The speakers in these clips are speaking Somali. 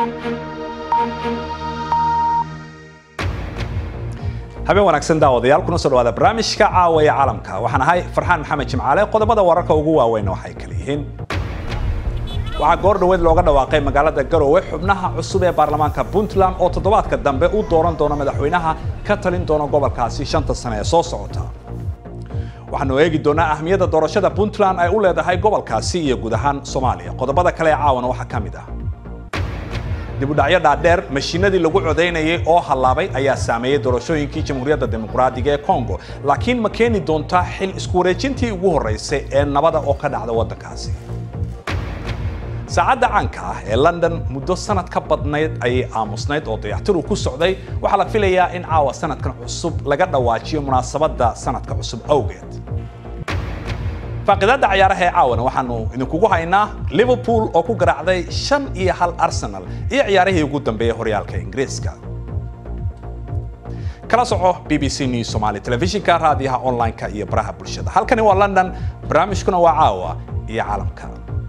habeen wanaagsan daawadayaal kuna soo dhawaada barnaamijka caawa ee caalamka waxaan ahay farxaan maxamed jimcaale qodobada wararka ugu waaweyn waxay kala yihiin waxaa goor dhoweed looga dhawaaqay magaalada garowe xubnaha cusub ee baarlamaanka puntland oo toddobaadka dambe u dooran doona madaxweynaha ka talin doona gobolkaasi shanta sane ee soo socota waxaanu eegi doonaa ahmiyadda doorashada puntland ay u leedahay gobolkaasi iyo guud ahaan soomaaliya qodobada kale ee caawana waxaa ka mid ah dibudhacyo dhaadheer mashiinadii lagu codaynayay oo hallaabay ayaa saameeyey doorashooyinkii jamhuuriyadda dimuqraadiga ee congo laakiin ma keeni doontaa xil isku wareejintii ugu horreysay ee nabada oo ka dhacda waddankaasi saacadda caanka ah ee london muddo sanad ka badnayd ayay aamusnayd oo dayactiru ku socday waxaa la filayaa in caawa sanadkan cusub laga dhawaajiyo munaasabadda sanadka cusub awgeed faaqidaadda cayaaraha ee caawana waxaanu idinkugu haynaa liverpool oo ku garaacday shan iyo hal arsenal iyo ciyaarihii ugu dambeeyey horyaalka ingiriiska kala soco b b c news somali telefishinka raadiyaha online-ka iyo baraha bulshada halkani waa london barnaamijkuna waa caawa iyo caalamka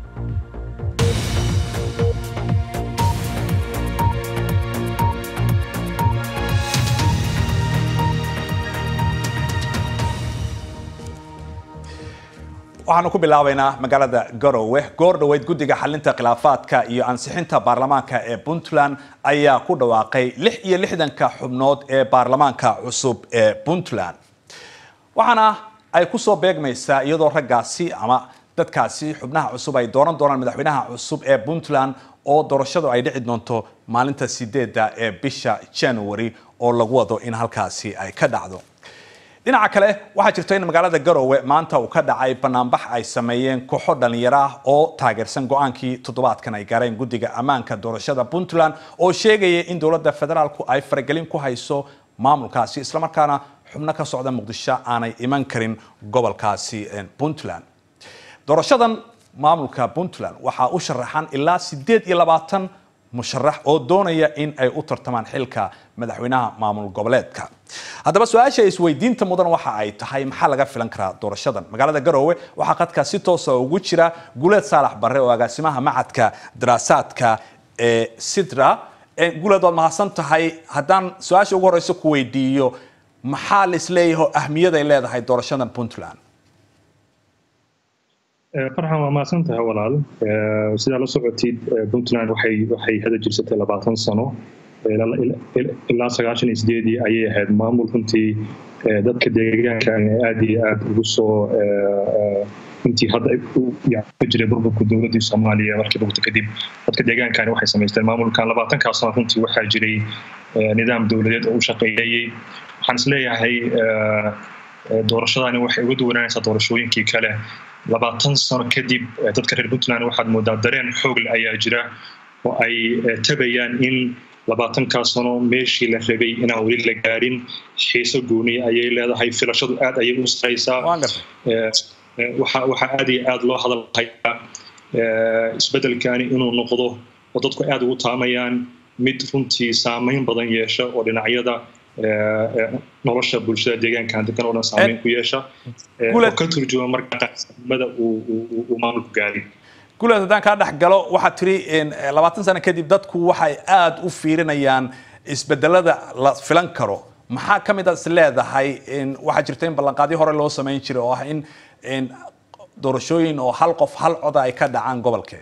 waxaanu ku bilaabaynaa magaalada garowe goor dhoweyd guddiga xalinta khilaafaadka iyo ansixinta baarlamaanka ee puntland ayaa ku dhawaaqay lix iyo lixdanka xubnood ee baarlamaanka cusub ee puntland waxaana ay ku soo beegmaysaa iyadoo raggaasi ama dadkaasi xubnaha cusub ay dooran doonaan madaxweynaha cusub ee puntland oo doorashadu ay dhici doonto maalinta sideedda ee bisha january oo lagu wado in halkaasi ay ka dhacdo dhinaca kale waxaa jirta in magaalada garowe maanta uu ka dhacay banaanbax ay sameeyeen kooxo dhalinyaro ah oo taageersan go-aankii toddobaadkan ay gaareen guddiga ammaanka doorashada puntland oo sheegaya in dowladda federaalku ay faragelin ku hayso maamulkaasi islamarkaana xubno ka socda muqdisho aanay iman karin gobolkaasi puntland doorashadan maamulka puntland waxaa u sharaxan ilaa sideed iyo labaatan musharax oo doonaya in ay u tartamaan xilka madaxweynaha maamul goboleedka haddaba su-aasha isweydiinta mudan waxa ay tahay maxaa laga filan karaa doorashadan magaalada garowe waxaa qadka si toosa ugu jira guleed saalax barre oo agaasimaha macadka daraasaadka ee sidra guleed waad mahadsan tahay haddaan su-aasha ugu horeysa ku weydiiyo maxaa laisleeyaho ahmiyaday leedahay doorashadan puntland farxan waa mahadsan tahay walaal sidaa la socotid puntland waxay waxay hada jirsatay labaatan sano ilaa sagaashan iyo sideedii ayay ahayd maamul runtii dadka deegaanka aad iyo aad ugu soo runtii hadda ka jiray burburka dowladdii soomaaliya markii bugta kadib dadka deegaankani waxay samaysteen maamulkan labaatankaa sano runtii waxaa jiray nidaam dowladeed oo u shaqeeyayey waxaan isleeyahay doorashadani waxay uga duwanaanaysaa doorashooyinkii kale labaatan sano kadib dadka reer puntland waxaad moodaa dareen xoogle ayaa jira oo ay tabayaan in labaatankaa sano meeshii la rabay inaan weli la gaarin xiiso gooniya ayay leedahay filashadu aad ayay u saraysaa waxaa aad iyo aad loo hadalhayaa isbedelkani inuu noqdo oo dadku aad ugu taamayaan mid runtii saameyn badan yeesha oo dhinacyada nolosha bulshada deegaankan degan oo dhan saameyn ku yeesha oo ka turjuma marka qaxsanimada uu maamulku gaaray guleed haddaan kaa dhex galo waxaad tiri labaatan sano kadib dadku waxay aada u fiirinayaan isbedelada la filan karo maxaa ka mid a is leedahay waxaa jirta in ballanqaadyo hore loo samayn jiray oo ah in doorashooyin oo hal qof hal coda ay ka dhacaan gobolkee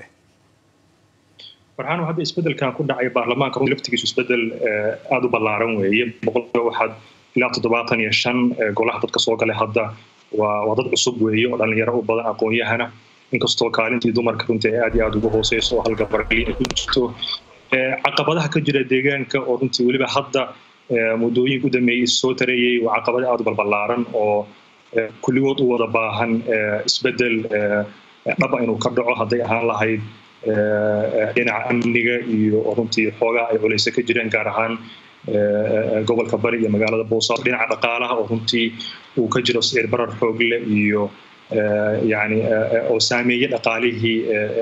farxaan hadda isbedelkan ku dhacay baarlamaanka runtii laftigiisu isbedel aada u ballaaran weeye boqolkiiba waxaad ilaa toddobaatan iyo shan golaha dadka soo galay hadda waa waa dad cusub weeye oo dhalinyaro u badan aqoon-yahana inkastoo kaalintii dumarka runtii ay aad iyo aada ugu hooseyso oo halgabargeli ay ku jirto caqabadaha ka jira deegaanka oo runtii weliba hadda muddooyinka u dambeeyey soo tarayey waa caqabada aada u balballaaran oo kulligood u wada baahan isbedel dhaba inuu ka dhaco hadday ahaan lahayd dhinaca amniga iyo runtii xoogaa ay culeysa ka jireen gaar ahaan gobolka bari iyo magaalada boosaaso dhinaca dhaqaalaha oo runtii uu ka jiro sicir barar xoogle iyo yani oo saameeye dhaqaalihii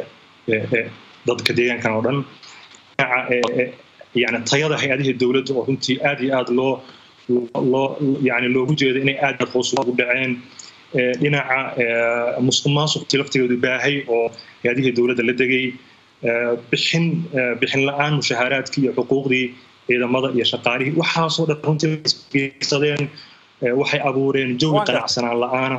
dadka deegaankan oo dhan dhinaca yani tayada hay-adihii dowladda oo runtii aad iyo aad loo loo yani loogu jeedo inay aad aad hoos ugu dhaceen dhinaca musuq maasuqtii laftigeedu baahay oo hay-adihii dowladda la degay bixin bixin la-aan mushahaaraadkii iyo xuquuqdii ciidamada iyo shaqaalihii waxaasoo dhan runtii isbiirsadeen waxay abuureen jawi qanacsanaan la-aana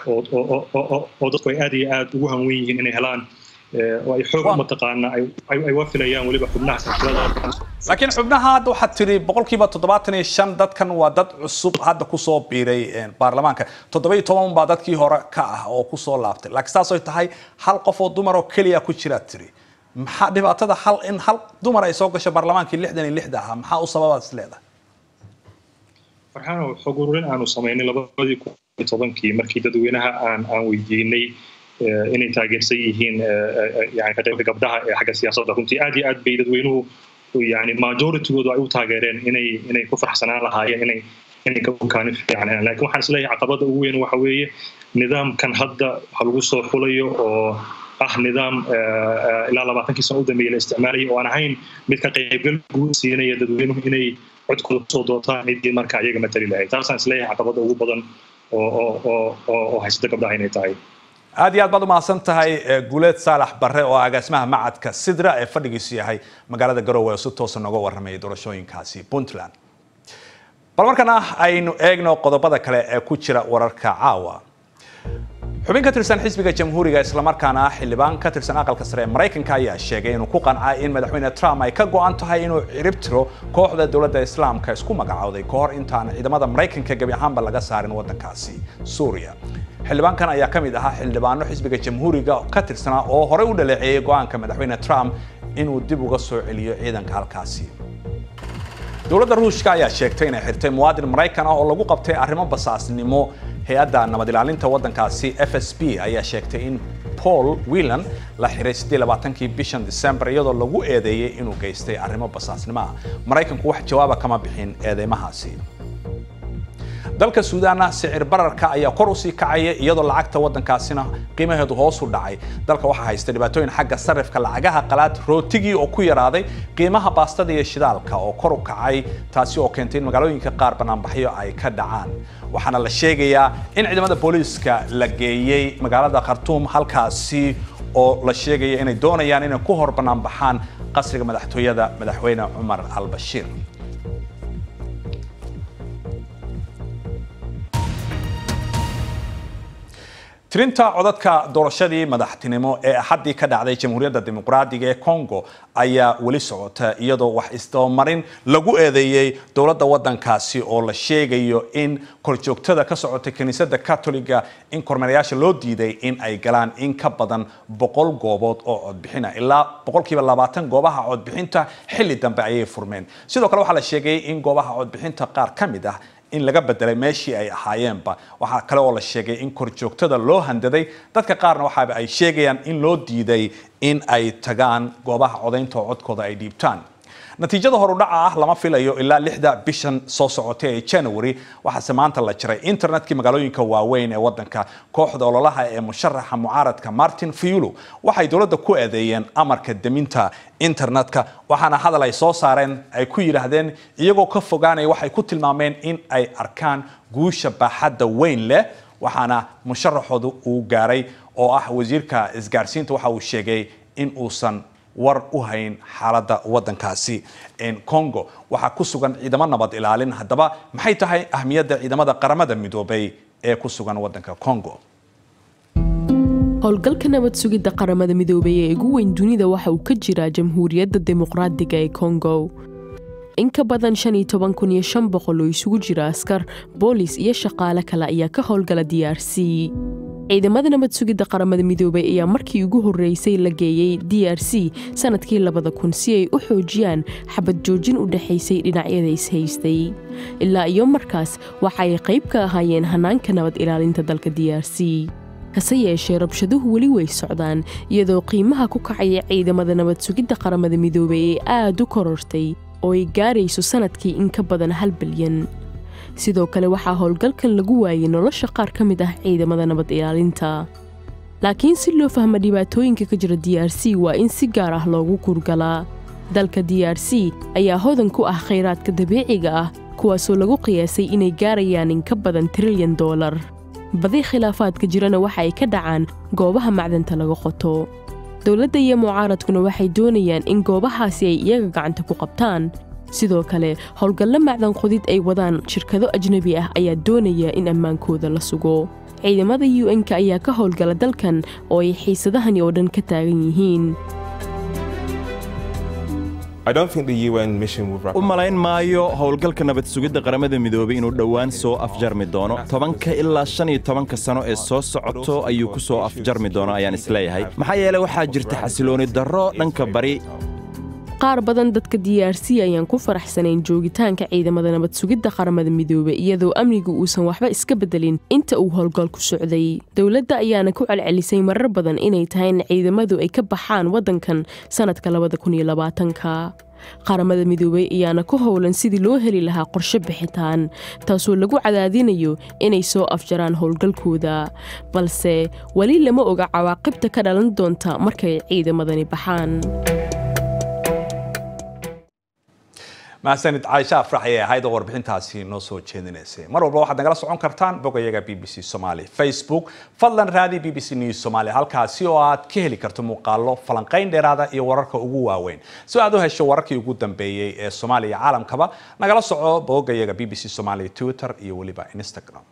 oo dadku ay aad iyo aad ugu hanwen yihiin inay helaan oo ay xoog mataqaana ay wafilayaan weliba xubnaha silsilada laakiin xubnaha hadda waxaad tiri boqolkiiba toddobaatan iyo shan dadkan waa dad cusub hadda kusoo biiray baarlamaanka toddoba iyo toban baa dadkii hore ka ah oo kusoo laabtay laakiin saasay tahay hal qof oo dumar oo keliya ku jiraad tiri maxaa dhibaatada hal in hal dumar ay soo gasho baarlamaankii lixdan iyo lixda ahaa maxaa u sababaad is leedahay farxaano xog ururin aanu samaynay labadii kun iyo tobankii markii dadweynaha aan aan weydiinay inay taageersan yihiin yani kaqeybka gabdhaha ee xagga siyaasadda runtii aad iyo aad bay dadweynuhu yani majoritygoodu ay u taageereen inay inay ku farxsanaan lahaayeen inay inay kabukaani fiican helaan lakin waxaan isleeyahay caqabada ugu weyn waxa weeye nidaamkan hadda waxa lagu soo xulayo oo ah nidaam ilaa labaatankii sano u dambeeyey la isticmaalayay oo aan ahayn mid ka qaybgal guud siinaya dadweynuhu inay codkooda kusoo doortaan ciddii marka iyaga matali lahayd taasaan isleeyahay caqabada ugu badan oo oo oo oo haysata gabdhaha inay tahay aad iyo aad baad umahadsan tahay guuleed saalax barre oo agaasimaha macadka sidra ee fadhigiisu yahay magaalada garowe oo si toosa nooga warramayay doorashooyinkaasi puntland bal markana aynu eegno qodobada kale ee ku jira wararka caawa xubin ka tirsan xisbiga jamhuuriga islamarkaana xildhibaan ka tirsan aqalka sare ee maraykanka ayaa sheegay inuu ku qancay in madaxweyne trump ay ka go-an tahay inuu cirib tiro kooxda dowladda islaamka isku magacowday kahor intaan ciidamada maraykanka gebi ahaanba laga saarin waddankaasi suuriya xildhibaankan ayaa ka mid ahaa xildhibaano xisbiga jamhuuriga ka tirsanaa oo horey u dhaleeceeyey go-aanka madaxweyne trump inuu dib uga soo celiyo ciidanka halkaasi dowladda ruushka ayaa sheegtay inay xirtay muwaadin maraykan ah oo lagu qabtay arrimo basaasnimo hay-adda nabad ilaalinta waddankaasi f s b ayaa sheegtay in paul whelan la xiray kii bishan december iyadoo lagu eedeeyey inuu geystay arrimo basaasnimo ah maraykanku wax jawaaba kama bixin eedeymahaasi dalka suudaanna sicir bararka ayaa kor usii kacaya iyadoo lacagta waddankaasina qiimaheedu hoos u dhacay dalka waxaa haysta dhibaatooyin xagga sarifka lacagaha qalaad rootigii oo ku yaraaday qiimaha baastada iyo shidaalka oo kor u kacay taasi oo keentay in magaalooyinka qaar banaanbaxyo ay ka dhacaan waxaana la sheegayaa in ciidamada booliiska la geeyey magaalada khartuum halkaasi oo la sheegaya inay doonayaan inay ku hor banaanbaxaan qasriga madaxtooyada madaxweyne cumar al-bashiir tirinta codadka doorashadii madaxtinimo ee axaddii ka dhacday jamhuuriyadda dimuqraadiga ee congo ayaa weli socota iyadoo wax isdabamarin lagu eedeeyey dowladda waddankaasi oo la sheegayo in korjoogtada ka socotay kiniisadda katoliga in kormeerayaasha loo diiday in ay galaan in ka badan boqol goobood oo codbixina ilaa boqolkiiba labaatan goobaha codbixinta xilli dambe ayay furmeen sidoo kale waxaa la sheegay in goobaha codbixinta qaar ka mid ah in laga bedelay meeshii ay ahaayeenba waxaa kale oo la sheegay in korjoogtada loo handaday dadka qaarna waxaaba ay sheegayaan in loo diiday in ay tagaan goobaha codaynta oo codkooda ay dhiibtaan natiijada horudhaca ah lama filayo ilaa lixda bishan soo socotay ee january waxaase maanta la jiray internetkii magaalooyinka waaweyn ee waddanka kooxda ololaha ee musharaxa mucaaradka martin fiulo waxay dowladda ku eedeeyeen amarka deminta internetka waxaana hadal ay soo saareen ay ku yidhaahdeen iyagoo ka fogaanaya waxay ku tilmaameen in ay arkaan guusha baaxadda weyn leh waxaana musharaxooda uu gaaray oo ah wasiirka isgaarsiinta waxa uu sheegay in uusan war u hayn xaaladda waddankaasi congo waxaa ku sugan ciidamo nabad ilaalin haddaba maxay tahay ahmiyadda ciidamada qaramada midoobay ee ku sugan waddanka congo howlgalka nabad sugidda qaramada midoobay ee ugu weyn dunida waxa uu ka jiraa jamhuuriyadda dimuqraadiga ee congo in ka badan shan iyo toban kun iyo shan boqol oo isugu jira askar boolis iyo shaqaale kale ayaa ka howlgala d r c ciidamada nabad sugidda qaramada midoobay ayaa markii ugu horreysay la geeyey d r c sanadkii labada kun si ay u xoojiyaan xabad joojin u dhexaysay dhinacyada ishaystay ilaa iyo markaas waxa ay qayb ka ahaayeen hanaanka nabad ilaalinta dalka d r c hase yeeshee rabshaduhu weli way socdaan iyadoo qiimaha ku kacaya ciidamada nabad sugidda qaramada midoobay ee aad u korortay oo ay gaarayso sanadkii in ka badan hal bilyan sidoo kale waxaa howlgalkan lagu waayay nolosha qaar ka mid ah ciidamada nabad ilaalinta laakiin si loo fahmo dhibaatooyinka ka jira d r c waa in si gaar ah loogu kurgalaa dalka d r c ayaa hodan ku ah khayraadka dabiiciga ah kuwaasoo lagu qiyaasay inay gaarayaan in ka badan trilyan doolar badi khilaafaadka jirana waxa ay ka dhacaan goobaha macdanta laga qoto dowladda iyo mucaaradkuna waxay doonayaan in goobahaasi ay iyaga gacanta ku qabtaan sidoo kale howlgallo macdan qodid ay wadaan shirkado ajnebi ah ayaa doonaya in ammaankooda la sugo ciidamada u n-ka ayaa ka howlgala dalkan oo ay xiisadahani oo dhan ka taagan yihiin u malayn maayo howlgalka nabad sugidda qaramada midoobay inuu dhowaan soo afjarmi doono tobanka ilaa shan iyo tobanka sano ee soo socoto ayuu ku soo afjarmi doono ayaan isleeyahay maxaa yeele waxaa jirta xasilooni darro dhanka bari qaar badan dadka d r c ayaan ku faraxsanayn joogitaanka ciidamada nabad sugidda qaramada midoobey iyadoo amnigu uusan waxba iska beddelin inta uu howlgalku socday dowladda ayaana ku celcelisay marar badan inay tahay in ciidamadu ay ka baxaan waddankan sannadka labadakuniyolabaatanka qaramada midoobey ayaana ku howlan sidii loo heli lahaa qorshe bixitaan taasoo lagu cadaadinayo inay soo afjaraan howlgalkooda balse weli lama oga cawaaqibta ka dhalan doonta markay ciidamadani baxaan mahadsanid caaisha afrax ayay ahayd oo warbixintaasi noo soo jeedinaysay mar walba waxaad nagala socon kartaan bogayaga b b c somaly facebook fadlan raadi b b c news somaly halkaasi oo aad ka heli karto muuqaalo falanqayn dheeraada iyo wararka ugu waaweyn si aad u hesho wararkii ugu dambeeyey ee soomaaliya caalamkaba nagala soco bogayaga b b c somaly twitter iyo weliba instagram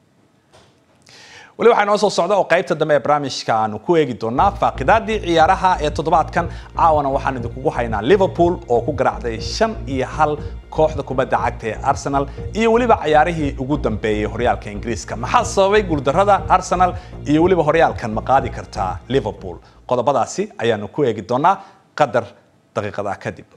weli waxaa inoo soo socda oo qaybta dambe ee barnaamijka aanu ku eegi doonaa faaqidaadii ciyaaraha ee toddobaadkan caawana waxaan idinkugu haynaa liverpool oo ku garaacday shan iyo hal kooxda kubadda cagta ee arsenal iyo weliba cayaarihii ugu dambeeyey horyaalka ingiriiska maxaa sababay guuldarrada arsenal iyo weliba horyaalkan ma qaadi kartaa liverpool qodobadaasi ayaanu ku eegi doonaa qadar daqiiqada kadib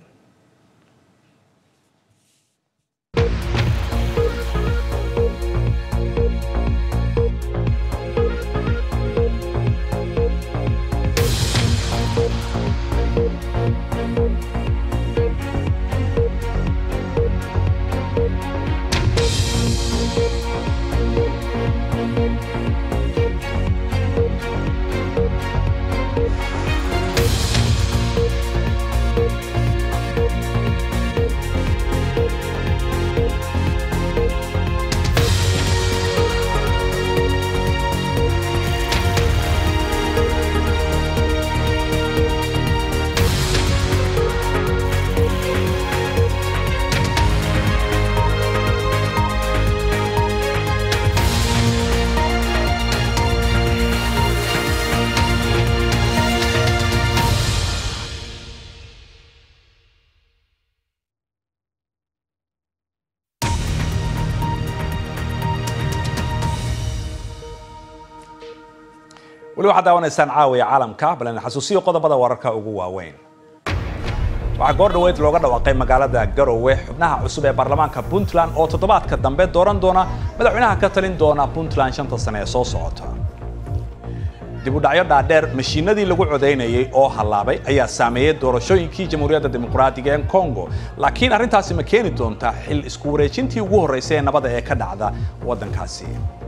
weli waxaad daawanaysaan caawiya caalamka balena xasuusiyo qodobada wararka ugu waaweyn waxaa goor dhaweyd looga dhawaaqay magaalada garowe xubnaha cusub ee baarlamaanka puntland oo toddobaadka dambe dooran doona madaxweynaha ka talin doona puntland shanta sane ee soo socota dib u dhacyo dhaadheer mashiinadii lagu codaynayay oo hallaabay ayaa saameeyey doorashooyinkii jamhuuriyadda dimuqraadiga ee congo laakiin arrintaasi ma keeni doonta xil isku wareejintii ugu horreysay ee nabada ee ka dhacda waddankaasi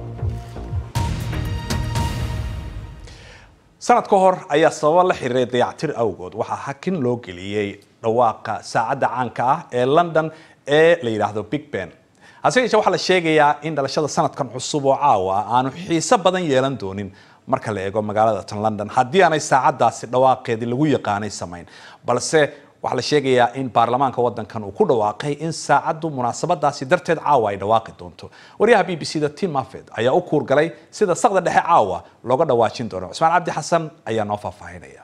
sanad ka hor ayaa sababo la xiriiray dayactir awgood waxaa hakin loo geliyey dhawaaqa saacadda caanka ah ee london ee la yidhaahdo big ben hase yeeshee waxaa la sheegayaa in dhalashada sanadkan cusub oo caawa ah aanu xiiso badan yeelan doonin marka la eego magaalada tan london haddii aanay saacaddaasi dhawaaqeedii lagu yaqaanay samayn balse waxaa la sheegayaa in baarlamaanka wadankan uu ku dhawaaqay in saacaddu munaasabadaasi darteed caawa ay dhawaaqi doonto waryaha b b c da tim mafed ayaa u kuurgalay sida saqda dhexe caawa looga dhawaajin doono cusmaan cabdi xasan ayaa noo faahfaahinaya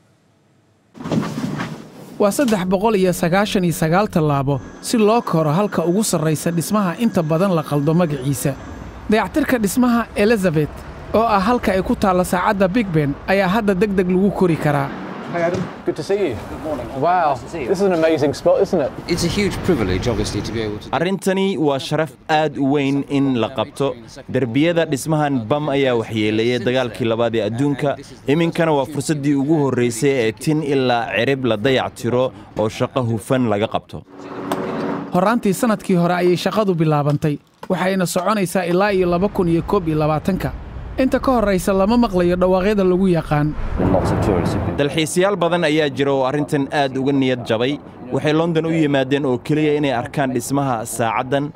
waa saddex boqol iyo sagaashan iyo sagaal tallaabo si loo koro halka ugu sarraysa dhismaha inta badan la qaldo magaciisa dayactirka dhismaha elizabeth oo ah halka ay ku taalla saacadda big ben ayaa hadda deg deg lagu kori karaa Hey Adam, good to see you. Wow, this is an amazing spot, isn't it? It's a huge privilege, obviously, to be able to. arrintani waa sharaf aad u weyn in la qabto derbiyada dhismahan bam ayaa waxyeeleeyay dagaalkii labaad ee adduunka iminkana waa fursaddii ugu horraysay ee tin ilaa cirib la dayac tiro oo shaqo hufan laga qabto horraantii sannadkii hore ayay shaqadu bilaabantay waxayna soconaysaa ilaa iyo laba kun iyo koob iyo labaatanka inta ka horraysa lama maqlayo dhawaaqyada lagu yaqaan dalxiisayaal badan ayaa jira oo arrintan aad uga niyad jabay waxay london u yimaadeen oo keliya inay arkaan dhismaha saacaddan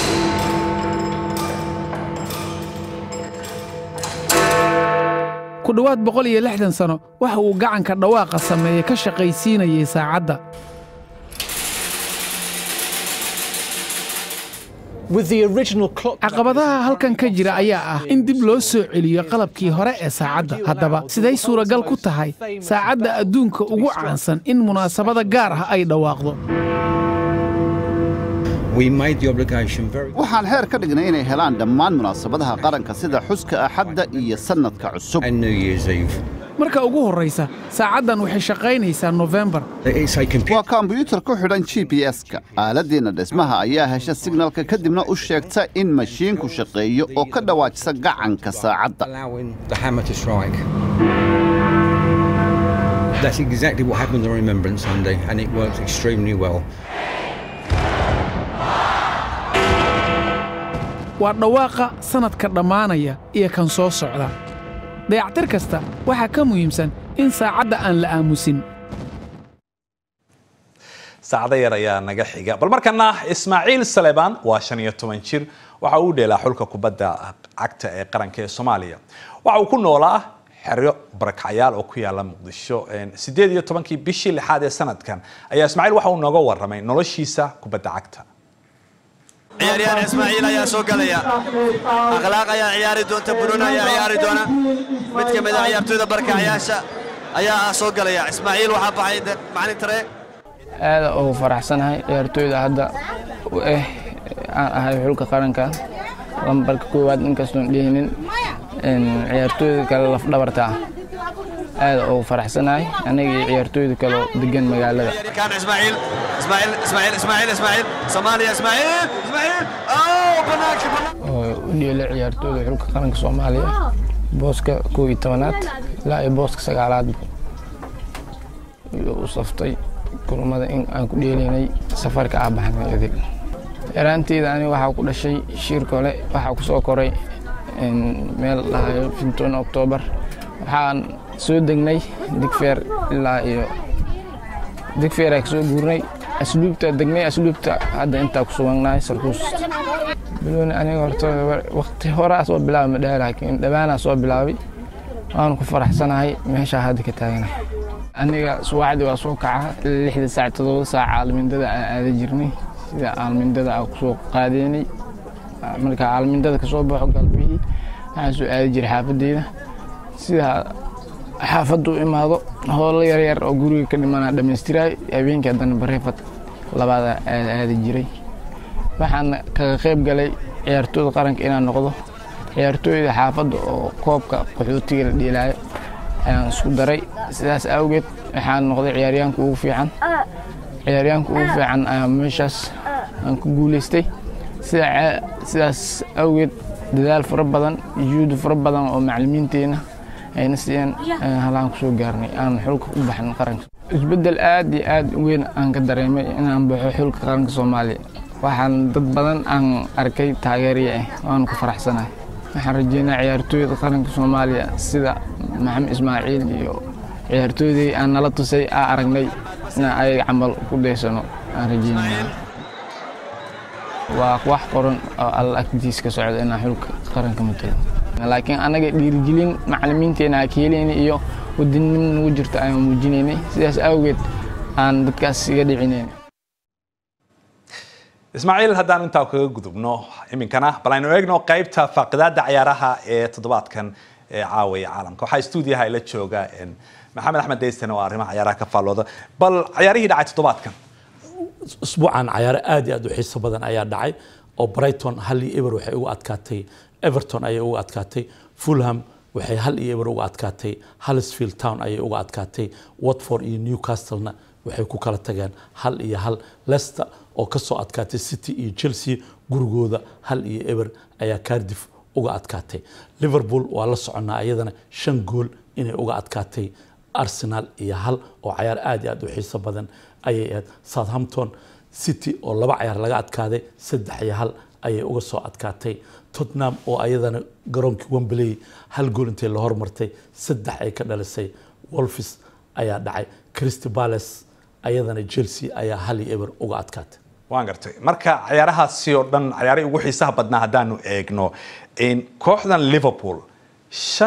ku ku dhowaad boqol iyo lixdan sano waxa uu gacanka dhawaaqa sameeye ka shaqaysiinayay saacadda caqabadaha halkan ka jira ayaa ah in dib loo soo celiyo qalabkii hore ee saacadda haddaba siday suuragal ku tahay saacadda adduunka ugu caansan in munaasabada gaar ah ay dhawaaqdo waxaan xeer ka dhignay inay helaan dhammaan munaasabadaha qaranka sida xuska axadda iyo sannadka cusub marka ugu horraysa saacaddan waxay shaqaynaysaa nofembar waa kombiyuutar ku xidhan g b s-ka aaladdiinna dhismaha ayaa hesha signalka kadibna u sheegta in mashiinku shaqeeyo oo ka dhawaajisa gacanka saacadda That's exactly what happened on Remembrance Sunday, and it works extremely well. waa dhawaaqa sannadka dhammaanaya iyo kan soo socda dayactir kasta waxaa ka muhiimsan in saacadda aan la aamusin saacado yar ayaa naga xiga bal markana ismaaciil saleebaan waa shan iyo toban jir waxa uu dheelaa xulka kubadda cagta ee qaranka ee soomaaliya waxa uu ku noolaa xeryo barakacyaal oo ku yaala muqdisho sideed iyo tobankii bishii lixaad ee sanadkan ayaa ismaaciil waxa uu nooga warramay noloshiisa kubadda cagta ciyaaryahan ismaaciil ayaa soo galaya akhlaaq ayaa ciyaari doonta buruun ayaa ciyaari doona mid ka mid a ciyaartooyda barkacyaasha ayaa ah soo galaya ismaaciil waxaa baxay macalin tare aada ugu faraxsanahay ciyaartooyda hadda u ah aan ahay xulka qaranka lambarka koowaad inkastoon dhihinin ciyaartooyda kale lafdhabarta ah aada ugu faraxsanahay aniga iyo ciyaartooyda kaleo degan magaalada كان اسماعيل اسماعيل اسماعيل اسماعيل اسماعيل صوماليا اسماعيل اسماعيل اوه بناك بناك oo u dheelay ciyaartooyda xulka qaranka soomaaliya booska koob iyo tobanaad ilaa iyo booska sagaalaad u saftay kulmada in aan ku dheelaynay safarka ah baxnay idil yaraanteyda ani waxaa ku dhashay shiirkole waxaa ku soo koray meel dhahayo finton octoobar waxaan soo degnay digfeer ilaa iyo digfeer aan kasoo guurnay asluubta degnay asluubta hadda intaa ku suganahay sarkuus bilooni aniga horta waqti horaa soo bilaabay ma dhaha laakiin dhawaanaa soo bilaabay waan ku faraxsanahay meeshaa hadda ka taaganahay aniga subaxdii waa soo kaca lixda saac todoba saac aalmindada aan aada jirnay sida aalmindada aan kusoo qaadeynay marka aalmindada kasoo baxo galbihii waxaan soo aadi jiray xaafadeyda sida xaafadda u imaado howlo yaryar oo guriga ka dhimanaa dhammaystiraay habeenkii haddana bareefad labaada aada aadi jiray waxaan kaga qayb galay ciyaartooyda qaranka inaan noqdo ciyaartooyda xaafadda oo koobka qaxootiga la dheelaayo ayaan isku daray sidaas awgeed waxaan noqday ciyaaryahanka ugu fiican ciyaaryahanka ugu fiican ayaa meeshaas aan ku guulaystay sida sidaas awgeed dadaal fara badan juhdi fara badan oo macallimiinteenna ayna siiyeen halaan ku soo gaarnay aan xulka u baxnay qaranka isbeddel aad iyo aad weyn aan ka dareemay inaan baxo xulka qaranka soomaaliya waxaan dad badan aan arkay taageeriya ah waan ku faraxsanahay waxaan rajeynaa ciyaartooyda qaranka soomaaliya sida maxamed ismaaciil iyo ciyaartooydii aan nala tusay aa aragnay inaan ayaga camal ku daysano aan rajeynaya waa wax qoran oo alla agtiis ka socda inaan xulka qaranka matalo laakiin anaga dhiirigelin macallimiinteena aa ka helaynay iyo wadannimo nagu jirta ayaan muujinaynay sidaas awgeed aan dadkaas iga dhicinayn ismaaciil haddaan intaa kaga gudubno iminkana bal aynu eegno qaybta faaqidaada ciyaaraha ee toddobaadkan ee caawaya caalamka waxaa stuudiyaha ila jooga maxamed axmed deysten oo arrimaha ciyaaraha ka faallooda bal ciyaarihii dhacay toddobaadkan usbuucan cayaaro aad iyo aad u xiiso badan ayaa dhacay oo brighton hal iyo eber waxay uga adkaatay everton ayay uga adkaatay fulham waxay hal iyo eber uga adkaatay hallsfield town ayay uga adkaatay watford iyo newcastlena waxay ku kala tageen hal iyo hal leicester oo ka soo adkaatay city iyo chelsea gurigooda hal iyo eber ayaa cardiff uga adkaatay liverpool waa la soconnaa iyadana shan gool inay uga adkaatay arsenal iyo hal oo cayaar aad iyo aad u xiiso badan ayay ahayd southampton city oo laba cayaar laga adkaaday saddex iyo hal ayay uga soo adkaatay tottenham oo ayadana garoonkii wembley hal gool intay la hormartay saddex ay ka dhalisay wolfis ayaa dhacay christy palace ayadana chelsea ayaa hal iyo eber uga adkaatay waan gartay marka ciyaarahaasi oo dhan ciyaarihii ugu xiisaha badnaa haddaanu eegno kooxdan liverpool shan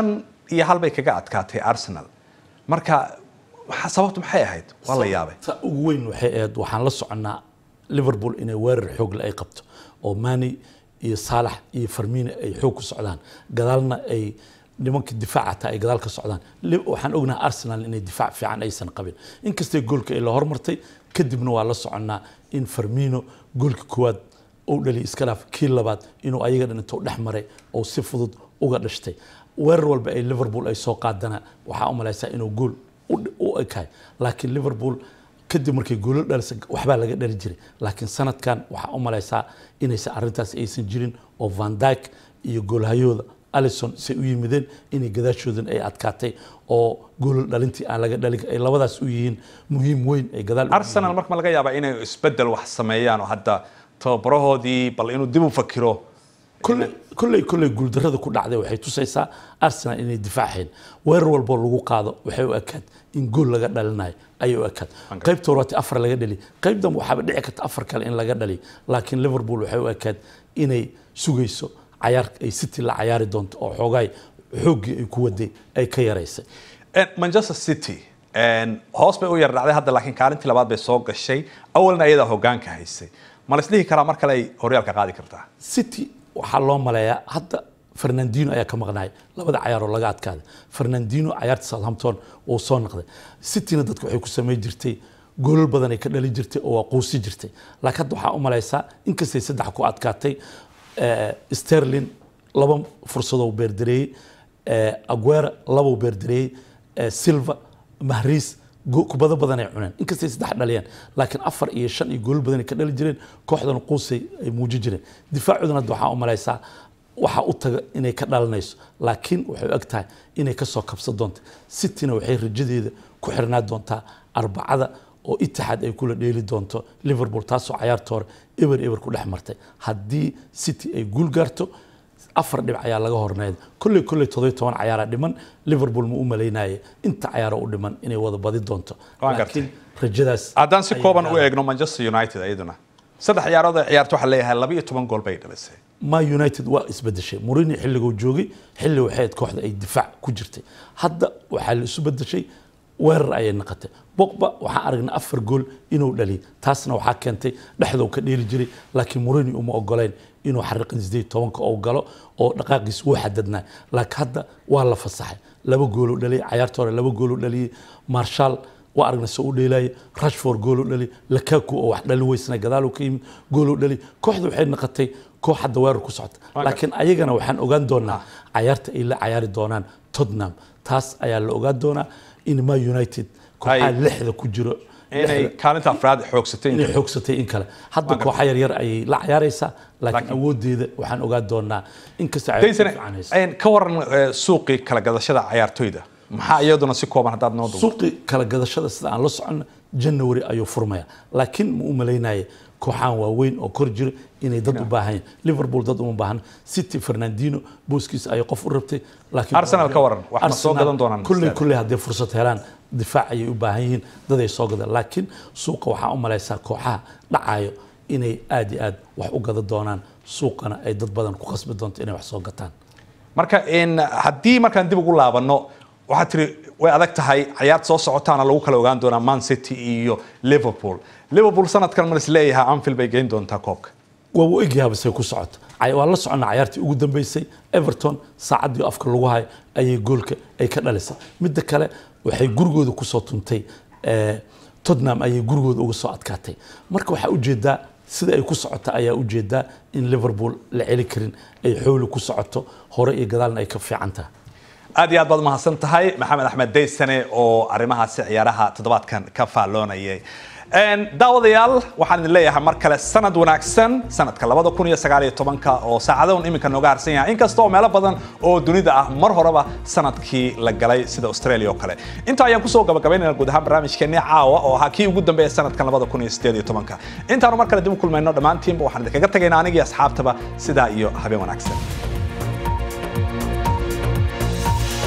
iyo hal bay kaga adkaatay arsenal marka waxa- sababtu maxay ahayd waa la yaabay ta ugu weyn waxay ahayd waxaan la soconnaa liverpool inay weerar xoogle ay qabto oo mani iyo saalax iyo farmino ay xoog ku socdaan gadaalna ay nimanka difaaca hataa ay gadaal ka socdaan Li- waxaan ognahay arsenal inay difaac fiican aysan qabin inkastay goolka ay la hormartay kadibna waa la soconnaa in farmino goolka koowaad uu dhaliy iska dhaaf kii labaad inuu ayaga dhan intuu dhex maray oo si fudud uga dhashtay weerar walba ay liverpool ay soo qaadana waxaa u malaysaa inuu gool u- u ekahay laakiin liverpool kadib markay goolo dhalisa waxbaa laga dhali jiray laakiin sanadkan waxaa u malaysaa inaysan arrintaas aysan jirin oo van dyke iyo goolhayooda alison say u yimideen inay gadaashoodan ay adkaatay oo goolo dhalintii aan laga dhalin ay labadaas u yihiin muhiim weyn ay gadaal u arsenal marka ma laga yaabaa inay isbedel wax sameeyaan oo hadda tababarahoodii bal inuu dib u fakiro kolley kolley kolley guuldarrada ku dhacday waxay tusaysaa arsenal inay difaaceen weerar walboo lagu qaado waxay u ekaad in gool laga dhalinayo ayay u ekaad qaybta horaati afar laga dhali qaybdan waxaaba dhici karta afar kale in laga dhali laakiin liverpool waxay u ekaad inay sugayso cayaar ay city la cayaari doonto oo xoogaay xooggii ay ku waday ay ka yaraysay Eh, manchester city en, hoos bay u yar dhacday hadda laakiin kaalintii labaad bay soo gashay awalna ayadaa hogaanka haysay ma la isdhihi karaa mar kale ay horyaalka qaadi kartaa city waxaa loo maleeyaa hadda fernandino ayaa ka maqnaay labada cayaaroo laga adkaaday fernandino cayaarta southampton uu soo noqday cityna dadka waxay ku samayn jirtay goolal badan ay ka dhali jirtay oo waa quusi jirtay laakiin hadda waxaa u malaysaa inkastay saddex ku adkaatay eh, sterling laba fursadoo beerdareeyey eh, aguera labou beerdareeyey eh, silva mahriis go- kubado badan ay cuneen inkastay saddex dhaliyeen laakiin afar iyo shan iyo goolal badan ay ka dhali jireen kooxdan quusay ay muujin jireen difaacoodana hadda waxaa u malaysaa waxa u taga inay ka dhalanayso laakiin waxay og tahay inay kasoo kabsan doonto cityna waxay rajadeeda ku xirnaa doontaa arbacada oo itixaad ay kula dheeli doonto liverpool taasoo cayaarta hore eber eber ku dhex martay haddii city ay guul gaarto afar dhibic ayaa laga horneyd kolley kolley todobiy toban cayaaraa dhiman liverpool ma u malaynaye inta cayaaro u dhiman inay wada badi doonto Waan gartay. laakiin rajadaas haddaan si ayay kooban u gaaraan. eegno manchester united iyaduna saddex ciyaarood ay ciyaarto waxaa leeyahay laba iyo toban gool bay dhalisay ma united waa isbedeshay mourinho xilliguu joogay xilli waxay ahayd kooxda ay difaac ku jirtay hadda waxaa la isu bedeshay weerar ayay noqotay bogba waxaan aragnay afar gool inuu dhaliyay taasna waxaa keentay dhexdou ka dheeli jiray laakiin mourinho uma ogoleyn inuu xariiqan sideed tobanka uu galo oo dhaqaaqiis wuu xadadnaa laakiin hadda waa la fasaxay laba gooluu dhaliyay cayaarta hore laba gooluu dhaliyay marshal waa aragnay se u dheelaya rashford gooluu dhali lakaku oo wax dhalin weysna gadaaluu ka yimid gooluu dhali kooxda waxay noqotay koox hadda weerar ku socota laakiin ayagana waxaan ogaan doonaa cayaarta ay la cayaari doonaan tottenham taas ayaa la ogaan doonaa in ma united kooxaha Ay- lixda ku jiro inay lixda- kaalinta afraad xoogsatay inay xoogsatay in kale hadda kooxa yaryar ayay la cayaaraysaa laakiin awoodeeda waxaan ogaan doonaa inkasta ay daysane fiicanayso en, ka waran eh, suuqii kala gadashada ciyaartoyda maxaa iyaduna si kooban haddaad noo duubto suuqi kala gadashada sida aan la socono january ayuu furmaya laakiin ma u malaynaya kooxaan waaweyn oo kor jira inay dad u baahan yihiin liverpool dad uma baahan city fernandino booskiisa ayay qof u rabtay laakiin Arsenal ka waran, wax ma soo Arsenal gadan doonaan kulley Arsenal? kulley hadday fursad helaan difaac ayay u baahan yihiin dad ay soo gadaan laakiin suuqa waxaa u malaysaa kooxaha dhacayo inay aad iyo aad wax u gada doonaan suuqana ay dad badan ku khasbi doonto inay wax soo gataan marka en, haddii markaan dib ugu laabano waxaad tiri way adag tahay cayaarta soo socotaana lagu kala ogaan doonaa man city iyo liverpool liverpool sanadkan ma is leeyahay anfield bay geyn doontaa koobka waa u egyahay say ku socoto Cay- waa la soconnaa cayaartii ugu dambeysay everton saacaddii afka lagu hayo ayay goolka ay ka dhalisay midda kale waxay gurigooda kusoo tuntay eh, tottenham ayay gurigooda uga soo adkaatay marka waxaa ujeedaa sida ay ku socota ayaa ujeedaa in liverpool la celi karin ay xooli ku socoto hore iyo gadaalna ay ka fiican tahay aad iyo aad baad mahadsan tahay maxamed axmed daysane oo arrimahaasi ciyaaraha toddobaadkan ka faalloonayay En, daawadayaal waxaan idin leeyahay mar kale sanad wanaagsan sanadka labada kun iyo sagaal iyo tobanka oo saacadahan iminka nooga harsan yahay inkasta oo meelo badan oo dunida ah mar horeba sanadkii la galay sida australia oo kale inta ayaan kusoo gabagabaynayna guud ahaan barnaamijkeenii caawa oo ahaa kii ugu dambeeya sanadkan labada kun iyo sideed iyo tobanka intaanu mar kale dib u kulmayno dhammaantiinba waxaan idinkaga tagaynaa anigii asxaabtaba sidaa iyo habeen wanaagsan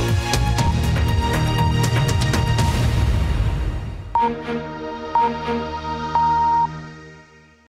Thank you.